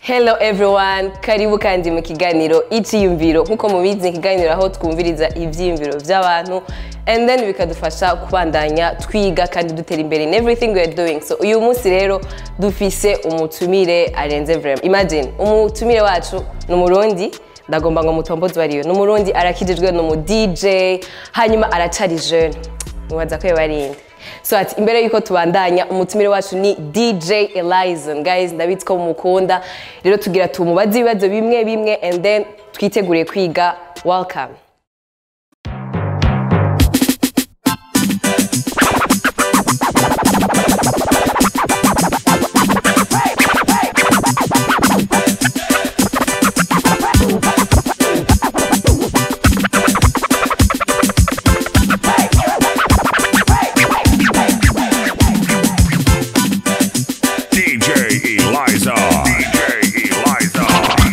Hello everyone, karibu kandi mu kiganiro icyiyumviro nk'uko mubizi ikiganiro aho twumviriza ibyiyumviro by'abantu and then bikadufasha kubandanya twiga kandi dutera imbere in everything we are doing so uyu munsi rero dufise umutumire arenze vraiment imagine umutumire wacu ni umurundi ndagomba ngo mutombozi wariyo ni umurundi arakijijwe ni umu DJ hanyuma aracari jeune mwibaza ko yabarinde so ati imbere yuko tubandanya umutumire wacu ni dj elizon guys ndabizi ko mumukunda rero tugira tumubaze ibibazo bimwe bimwe and then twiteguriye kwiga welcome DJ Eliza. DJ Eliza.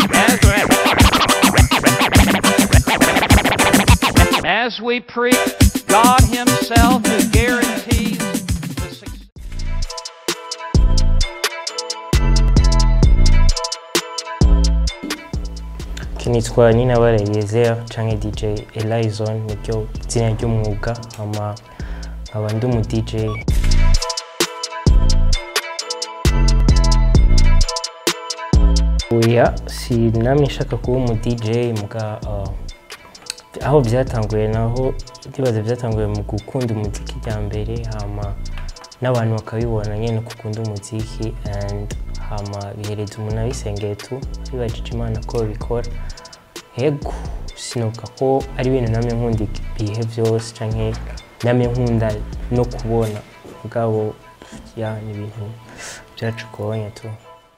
As we preach, God Himself who guarantees the success. nitwa nina barayezera canke dj elizon niryo zina ry'umwuga hama nkaba ndi umu dj oya sinamye nshaka kuba umu dj muga uh, aho byatanguye naho ndibaza byatanguye mu gukunda umuziki bya mbere hama n'abantu bakabibona nyine ko ukunda umuziki and hama bihereza umuntu abisengeye tu bibajije imana ko babikora yego sinuka ko ari ibintu namwe nkunda ibihe byose canke namwe nkunda no kubona ubwabo ya ni ibintu byacu kubonye tu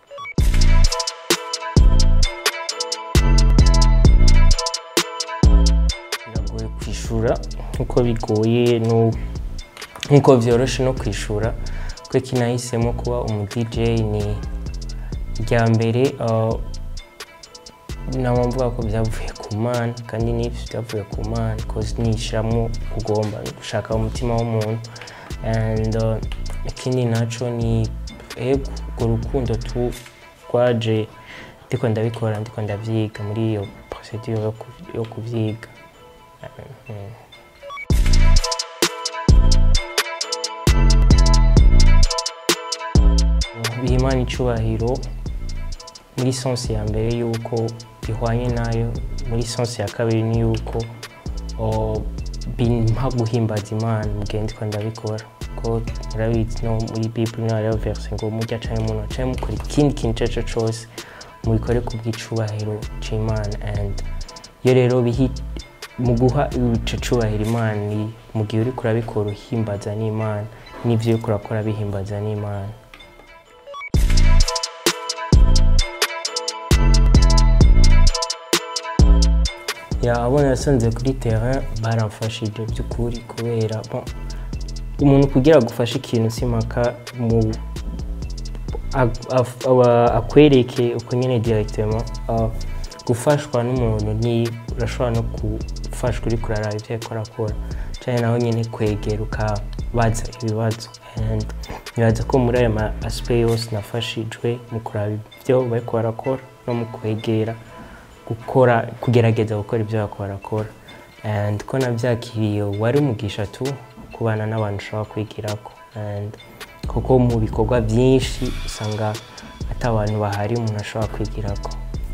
biragoye kwishura nkuko bigoye no- nkuko byoroshe no kwishura kuko kinahisemo kuba umu DJ ni irya mbere uh, naba mvuga ko byavuye ku mana kandi n'ibyo byavuye ku mana cause nishyiramo kugomba gushaka umutima w'umuntu and uh, ikindi naco ni ego urwo rukundo tu rwaje ndiko ndabikora ndiko ndavyiga muri iyo procedure yo ku- yo kuvyiga Mhm. biha imana icubahiro muri sense ya mbere yuko bihwanye nayo muri sense ya kabiri ni yuko o, bimpa guhimbaza imana mugihe ndiko ndabikora ko murabizi no muri bible niho hariho verse ngo murya canke umuntu canke mukora ikindi kintu ico arico cose mubikore ku bw'icubahiro c'imana and iyo rero bihi mu guha ico cubahiro imana ni mu gihe uriko urabikora uhimbaza n'imana n'ivyo uriko urakora bihimbaza n'imana ya abona yasanze kuri terrain baramfashije by'ukuri kubera bon, umuntu kugira agufashe ikintu simpaka mu ag- af- aba- akwereke uko nyine directement uh, gufashwa n'umuntu ni urashobora no gufashwa uri kuraraba ibyo ariko arakora cyane naho nyine kwegera ukabaza ibibazo and nibaza ko muri ayo ma aspect yose nafashijwe mu kuraba ibyo bariko barakora no mu kwegera gukora kugerageza gukora ibyo bariko barakora and ko nabyakiriye wari umugisha tu kubana n'abantu ushobora kwigirako and kuko mu bikorwa byinshi usanga ati abantu bahari umuntu ashobora kwigirako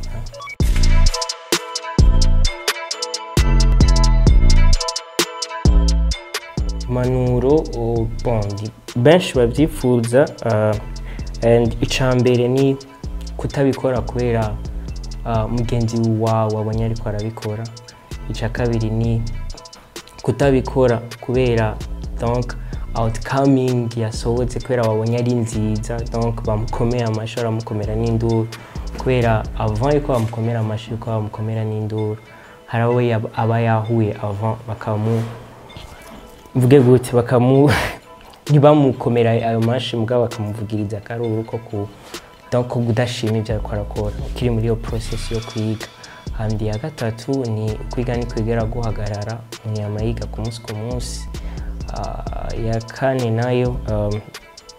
impanuro oh, bon, di- benshi babyifuza uh, and icya mbere ni kutabikora kubera uh, mugenzi wawe abonye ariko arabikora icya kabiri ni kutabikora kubera donc outcoming yasohotse kubera babonye ari nziza donc bamukomeye amashyi baramukomera n'induru kubera avant yuko bamukomera amashyi yuko bamukomera n'induru hari abo yab- aba yahuye avant bakamu mvuge gute bakamu ntibamukomera ayo mashi mugabo bakamuvugiriza akaruru ko ku donc ko kudashima ibyo ariko arakora ukiri muri iyo process yo kwiga handi ya gatatu ni kwiga ni kwigera guhagarara umuntu yama yiga ku munsi ku munsi Ah, ya kane nayo um,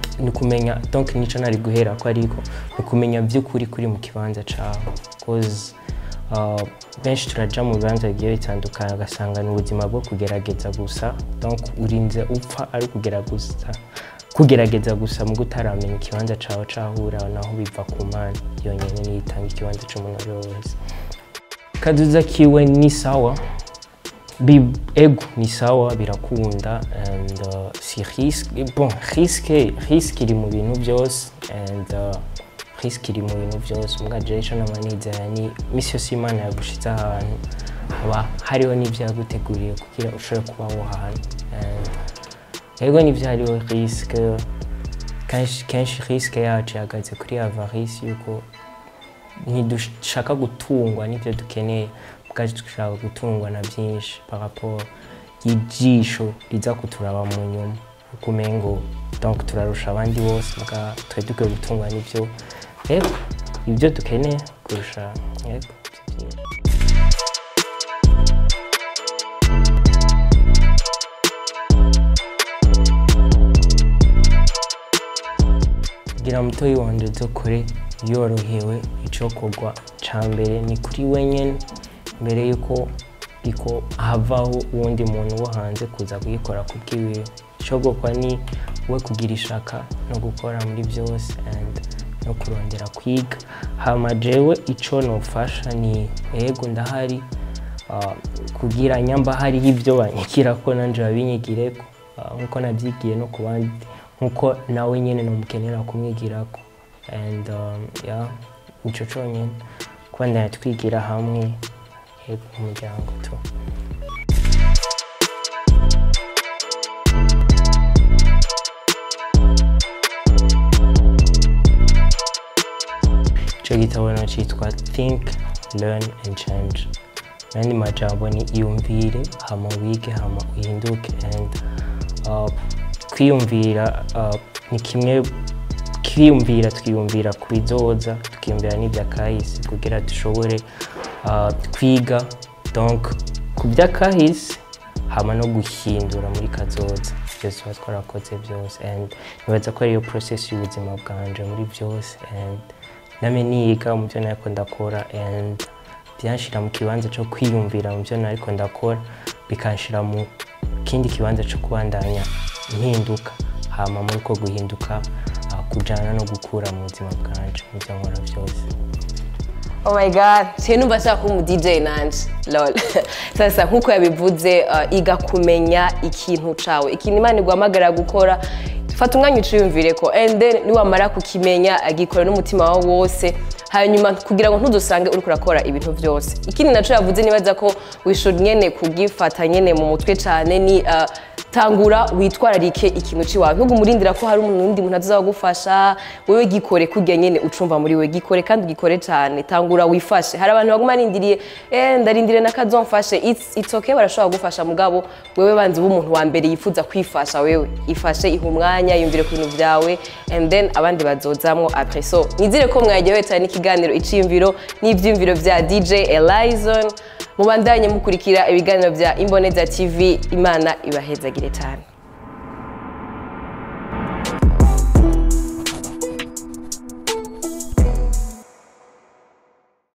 ni ukumenya donc nico nari guhera ko ariko ni ukumenya by'ukuri kuri mu kibanza cawe cause uh, benshi turaja mu bibanza bigiye bitandukanye ugasanga ni ubuzima bwo kugerageza gusa donc urinze upfa ari kugerageza kugerageza gusa mu gutaramenya ikibanza cawe cahura naho biva ku mana yonyene niyo itanga ikibanza c'umuntu ari we wese kaduza kiwe ni sawa Bi- ego ni sawa birakunda and uh, si risque bon risque risque iri mu bintu byose and uh, risque iri mu bintu byose mbwa jewe ico nama nizera ni misi yose imana yagushize ahantu haba hariho n'ivyo yaguteguriye kugira ushobore kuba aho hantu and ego nivyo hariho risque kenshi kenshi risque yacu ihagaze kuri avarice yuko ntidushaka gutungwa n'ibyo dukeneye bwacu dushaka gutungwa na byinshi par rapport y'ijisho riza kuturaba mu nyuma uko umengo donc turarusha abandi bose mbwa twe dukwiye gutungwa n'ibyo yego ibyo dukeneye kurusha yego ibyo byinshi. kugira mutoyi wanje dukore yorohewe icokorwa ca mbere ni kuri wenyene mbere yuko iko havaho uwundi muntu wo hanze kuza kuyikora ku bwiwiwe icogokwa ni we kugira ishaka no gukora muri byose and no kurondera kwiga hama jewe ico nofasha ni ego ndahari ah, kugira nyamba hariho ibyo banyikira ko nanje babinyigireko ah, nkuko nabyigiye no ku bandi nkuko nawe nyene nomukenera kumwigirako and um, yeah, nico conyene kuba ndana twigira hamwe yego umuryango tu ico gitabo no citwa think learn and change nandi majambo ni iyumvire hama wige hama uhinduke and uh, kwiyumvira uh, ni kimwe kwiyumvira twiyumvira ku bizoza tukiyumvira n'ibyakahise kugira dushobore uh, kwiga donc ku byakahise hama no guhindura muri kazoza byose tuba twarakoze byose and nibaza ko ariyo process y'ubuzima bwanje muri byose and name niga mu byo nariko ndakora and byanshira mu kibanza cyo kwiyumvira mu byo nariko ndakora bikanshira mu kindi kibanza cyo kubandanya impinduka hama muri ko guhinduka ah, kujana no gukura mu buzima bwanje mu byo nkora byose Oh my god, siye numva nshaka kuba umu DJ nanje lol sasa nkuko yabivuze uh, iga kumenya ikintu cawe ikintu imana iguhamagara gukora fata umwanya uciyumvire ko and then niwamara kukimenya agikora n'umutima wawe wose hanyuma kugira ngo ntudusange uriko urakora ibintu byose ikindi naco yavuze nibaza ko wishura nyene kugifata nyene mu mutwe cane ni uh, tangura witwararike ikintu ciwawe ntugumurindira ko hari umuntu wundi muntu azagufasha wewe gikore kurya nyene ucumva muri we gikore kandi ugikore cyane tangura wifashe hari abantu baguma arindiriye eh ndarindiriye nakazomfashe it's, it's okay barashobora kugufasha mugabo wewe banzi b'umuntu wa mbere yifuza kwifasha wewe ifashe iha umwanya yumvire ku bintu byawe and then abandi bazozamwo après so nizire ko mwagiye cyane n'ikiganiro iciyumviro n'ivyiyumviro vya DJ Elizon mubandanye mukurikira ibiganiro bya Imboneza TV imana ibahezagire cyane